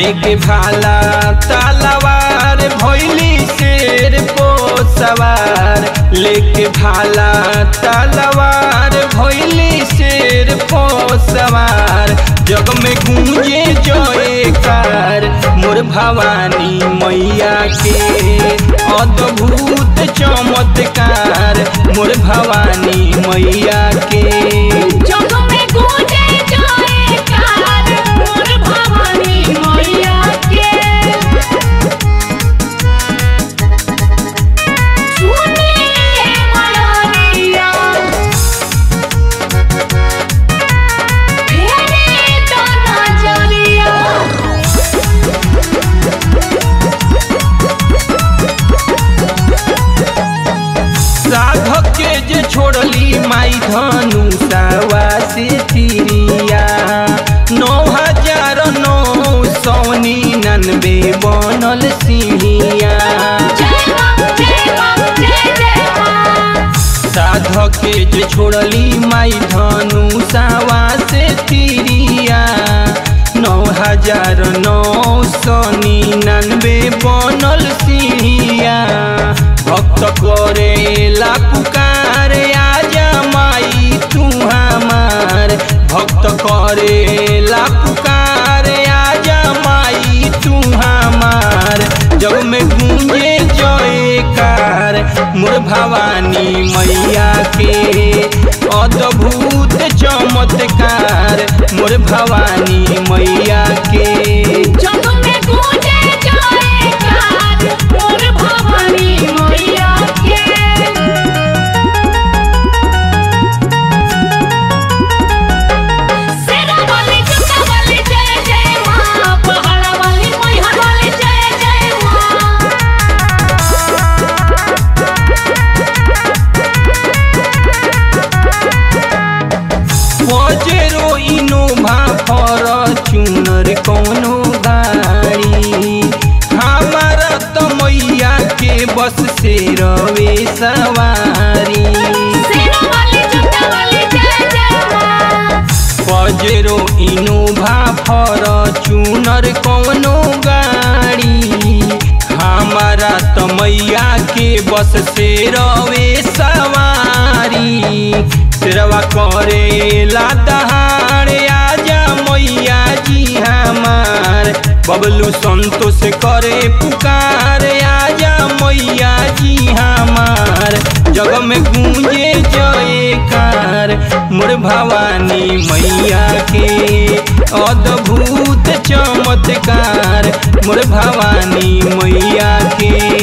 लेके भाला तलवार भैली शेर पो सवार लेके भाला तलवार भैली शेर पो सवार जग में गूंजे जयकार मोर भवानी मैया के अद्भुत चमत्कार मोर भवानी मैया के जग में गूंजे जयकार मोर भवानी मैया के सुनिए मलरिया फेरे तो नजरिया साधक के जे छोड़ली माई धनु सावा से तिरिया नौ हजार नौ सौ निन्यानवे बनल सिंहिया जय मां जय मां जय जय मां साधक के जे छोड़ली माई धनु सावा से तिरिया नौ हजार नौ सौ निन्यानवे बनल सिंहिया भक्त करेला पुकार आजा माई तू हमार भक्त करेला पुकार आजा माई तू हमार जग में गूंजे जयकार मोर भवानी मैया के अद्भुत चमत्कार मोर भवानी मैया के जग में गूंजे जयकार मोर भवानी मैया के सेरा वाली जुटा वाली जय जय मां पहाड़ा वाली मैहर वाली जय जय मां पजेरो इनोभा फॉर्च्यूनर कोनो गाड़ी हमारा तो मैया के बस से रवे सवारी सेरा वाली जुटा वाली जय जय मां पजेरो इनोभा फॉर्च्यूनर कोनो गाड़ी हमारा तो मैया के बस से रवे सवारी सिरवा करेला दहाड़ आजा मैया जी हमार बबलू संतोष करे पुकार आजा मैया जी हमार जग में गूंजे जयकार मोर भवानी मैया के अद्भुत चमत्कार मोर भवानी मैया के